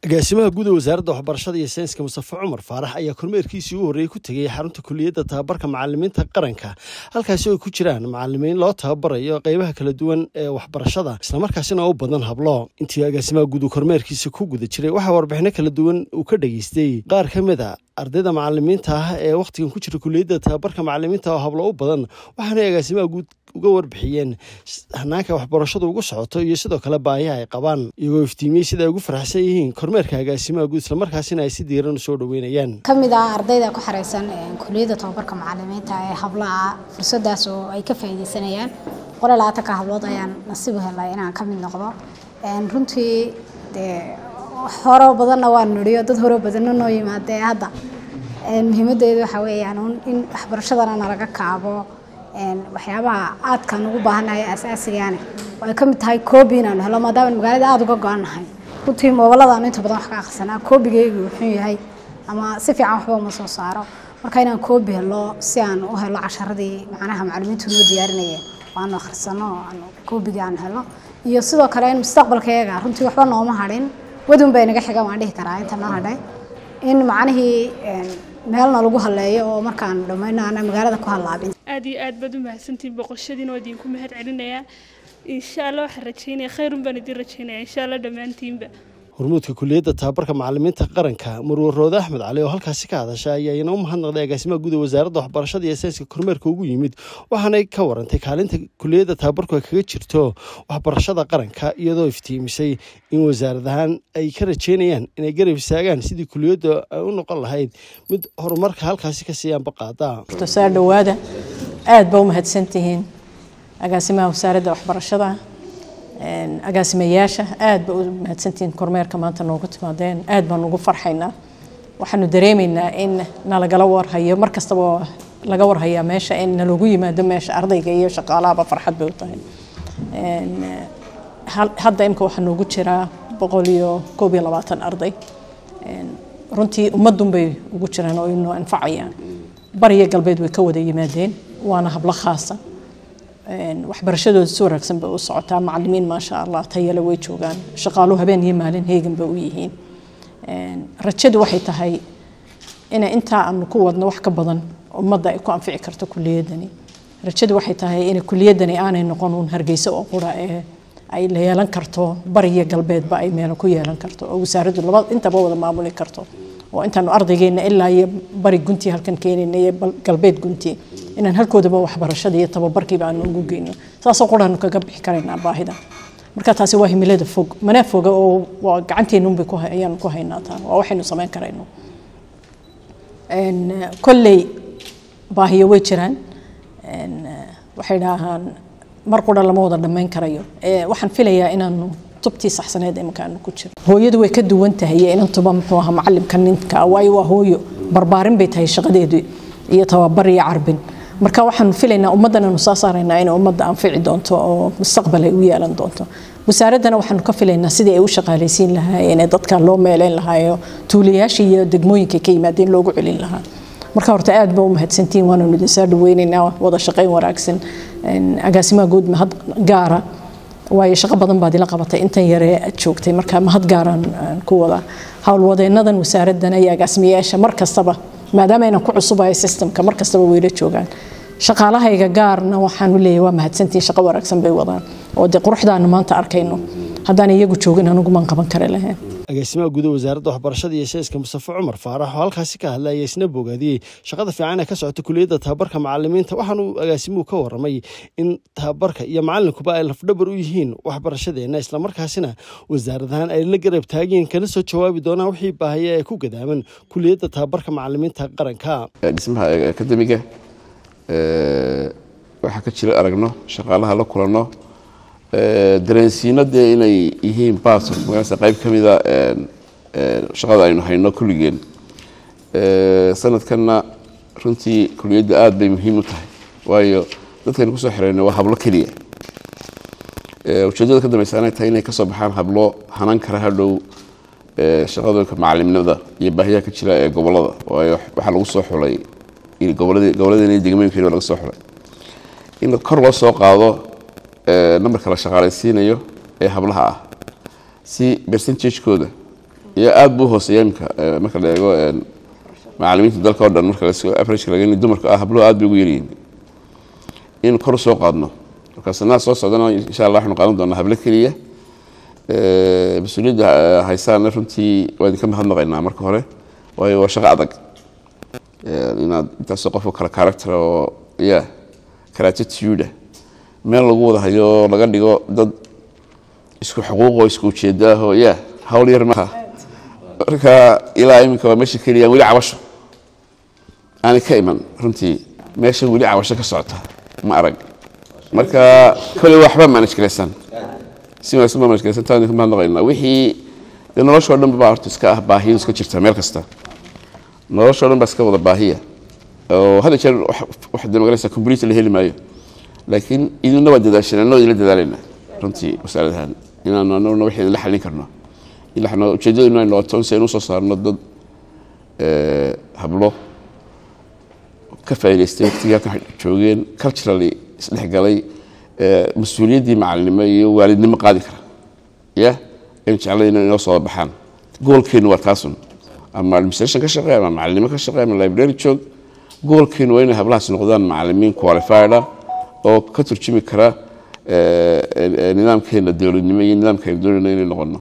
agaasimaha guud ee wasaaradda waxbarashada iyo sayniska mustafe cumar faarax ayaa kormeerkiisii u horreeyey ku tegay xarunta kuliyadda tababarka macalimiinta qaranka halkaasi oo ku jiraan macalimiin loo tababarayo qeybaha kala duwan ee waxbarashada islamarkaasina u badan hablo intii agaasimaha guud uu kormeerkiisa ku guda jiray waxaa warbixino kala duwan uu ka dhageystay qaar ka mid a ardayda macalimiinta ah ee wakhtigan ku jira kuliyadda tababarka macalimiinta oo hablo u badan waxaanay agaasimaha guud uga warbixiyeen hanaanka waxbarashadu ugu socoto iyo sidoo kale baahiha ay qabaan iyagoo iftiimiyey sida ay ugu faraxsan yihiin kormeerka agaasimaha guud islamarkaasina ay si diiran usoo dhaweynayaan ka mid ah ardayda ku xareysan kuliyadda tababarka macalimiinta ee hablaha fursadaas oo ay ka faa'iideysanayaan qole labaatanka hablood ayaan nasiib u helay inaan ka mid noqdo runtii dee horo badanna waan nidhiyo dad horo badanna noo yimaadee hadda muhiimadeedu waxaa weeyaan in waxbarashadana nalaga kaabo waxyaabaha aadkaan ugu baahannahay asaasigaane oo ay ka mid tahay koobi inaanu helo maadaama magaalada aada uga go-annahay runtii moobaladaanu inta badan wax ka akhrisanaa koobigaygu wuxuu yahay ama si fiican waxba uma soo saaro marka inaan koobi helo si aan u helo casharadii macnaha macalimiintu noo diyaarinayeen waanu akhrisano aanu koobigii aan helo iyo sidoo kale in mustaqbalkayaga runtii waxba nooma hadhin wadun bay naga xiga waan dhihi karaa inta noo hadhay in macnihii meelna lagu haleeyo oo markaan dhammayno aana magaalada ku hallaabin aad iyo aad baad u mahadsantihiin boqoshadiina waa idinku mahad celinayaa insha allah waxaan rajaynaya khayrun baan idin rajaynaya insha allah dhammaantiinba hormuudka kuliyadda tababarka macalimiinta qaranka marwar roode axmed cali oo halkaasi ka hadasha ayaa ina u mahadnaqday agaasimaha guud ee wasaaradda waxbarashada iyo sayniska kormeerka ugu yimid waxaanay ka warantay kaalinta kuliyadda tababarku ay kaga jirto waxbarashada qaranka iyadoo iftiimisay in wasaarad ahaan ay ka rajeynayaan inay garab istaagaan sidii kuliyadda ay u noqon lahayd mid horumarka halkaasi ka siiyaanba qaada soo dhawaada aada ba u mahadsantihiin agaasimaha wasaaradda waxbarashada agaasimayaasha aad ba u mahadsantihiin kormeerka maanta noogu timaadeen aad baan ugu farxaynaa waxaanu dareemaynaa in nalagala warhayo mar kastaba laga warhayaa meesha in nalagu yimaado meesha ardayga iyo shaqaalahaba farxad bay u tahay hadda imka waxaa noogu jiraa boqol iyo koob iyo labaatan arday runtii ummadun bay ugu jiraan oo inoo anfacayaan bariyo galbeed way ka wada yimaadeen waana hablo khaasa waxbarashadooda si wanaagsan bay u socotaa macalimiin maasha allah tayale way joogaan shaqaaluhu habeen iyo maalin heegan bay u yihiin rajadu waxay tahay ina intaa aanu ku wadno wax ka badan ummadda ay ku anfici karto kuliyadani rajadu waxay tahay in kuliyadani aanay noqon uun hargeysa oo qura ee ay la yeelan karto bariyo galbeedba ay meelo ku yeelan karto oo wasaaraddu laba intaba wada maamuli karto oo intaanu ardaygeena ilaa iyo bari gunti halkan keenayna iyo galbeed gunti inaan halkoodaba waxbarashada iyo tababarkiiba aanu ugu geyno saasoo quraanu kaga bixi karaynaa baahida marka taasi waa himilada fog mana foga oo waa gacanteennunbay ayaanu ku haynaa taa waa waxaynu samayn karayno kolley baahiyo way jiraan waxay dhahaan mar qura lama wada dhammayn karayo waxaan filayaa inaanu tubtii saxsaneed imankaanu ku jiro hooyadu way ka duwan tahay inantuba muxuu ahaa macalimka ninka waayo waa hooyo barbaarin bay tahay shaqadeedu iyo tababar iyo carbin marka waxaanu filaynaa ummaddan aanu soo saaraynaa inay ummadda anfici doonto oo mustaqbal ay u yeelan doonto wasaaraddana waxaanu ka filaynaa sidii ay u shaqaalaysiin lahaayeen ee dadka loo meeleyn lahaayo tuulayaashii iyo degmooyinka ka yimaadeen loogu celin lahaa marka horta aad ba u mahadsantihiin waananu idin soo dhaweynaynaa wada shaqayn wanaagsan agaasimaha guud mahad gaara waayo shaqo badan baad ila qabatay intan yare aad joogtay marka mahad gaaraan ku wada howlwadeenadan wasaaraddan iyo agaasimayaasha mar kastaba maadaama aynan ku cusubayo systemka mar kastaba weyla joogaan shaqaalahayga gaarna waxaanu leeyahay waa mahadsantihiin shaqo wanaagsan bay wadaan oo dee quruxdaanu maanta arkayno haddaan iyagu joogin anugumaan qaban kari lahayn agaasimaha guud ee wasaaradda waxbarashada iyo sayniska mustafe cumar faarax oo halkaasi ka hadlay ayaa isna bogaadiyey shaqada fiican ee ka socota kuliyadda tababarka macalimiinta waxaanuu agaasimuhu ka waramay in tababarka iyo macalinkuba ay lafdhabar u yihiin waxbarashadeenna islamarkaasina wasaaradahaan ay la garab taageen kana soo jawaabi doonaan wixii baahaya ee ku gadaaman kuliyadda tababarka macalimiinta qaranka dhismaha akademiga waxaa ka jira aragno shaqaalaha la kulanno dareensiino dee inay yihiin bas magaasa qayb ka mida shaqada aynu hayno kulligeen sanadkanna runtii kuliyadda aada bay muhiim u tahay waayo dadkaynu kusoo xirayno waa hablo keliya ujeedada ka dambeysa inay tahay inay kasoo baxaan hablo hanan kara hadhow shaqadoonka macalimnimada iyo baahiyaha ka jira ee gobolada waayo waxaa lagu soo xulay goboladeen iyo degmooyinkeena laga soo xulay in kor loo soo qaado nambarka la shaqaalaysiinayo ee hablaha ah si percentagekooda iyo aada buu hooseeya imika marka la eego macalimiinta dalka oo dhan marka lasoo average laga dumarka ah habluhu aad bay ugu yaryihiin in kor soo qaadno marka sanada soo socdana insha allah waxaanu qaadan doonaa hablo keliya mas-uuliyadda haysaana runtii waa idinka mahadnaqaynaa marka hore waayo waa shaqo adag inaad intaasoo qofka kale character oo ya karatituda meel lagu wada hayo laga dhigo dad isku xuquuqoo isku ujeedaahoo ya hawl yar maaha marka ilaa iminka waa meesha keliya weli cabasho aanay ka iman runtii meesha weli cabasho ka socota ma arag marka kole waxba manage garaysan si wanaagsan baa manage garaysan taa idinka mahadnaqaynaa wixii dee noloshoo dhan baa horta iska ah baahiyo iska jirta meel kasta noloshoo dhan baa iska wada baahiya oo hadda jeer wax dee magaraysa complete la heli maayo laakiin idinna waa dadaasheen annoo idinla dadaalayna runtii wasaaradahan inaanu annaguna wixii idinla xallin karno ilaxno ujeeddadinu ay noqoto in si aynu usoo saarno dad hablo ka faa'idaystay waqtigii halkan joogeen culturally isdhexgalay mas-uuliyaddii macalinimo iyo waalidnimo qaadi kara ya aynu jeclay inay inoo soo baxaan goolkeenu waa taasun ama administration ka shaqeey ama macalinimo ka shaqeey ama library joog goolkeenu waa inay hablahaas noqdaan macalimiin qualified ah oo ka turjumi kara nidaamkeena dowladnimo iyo nidaamka aynu doonayna inay noqono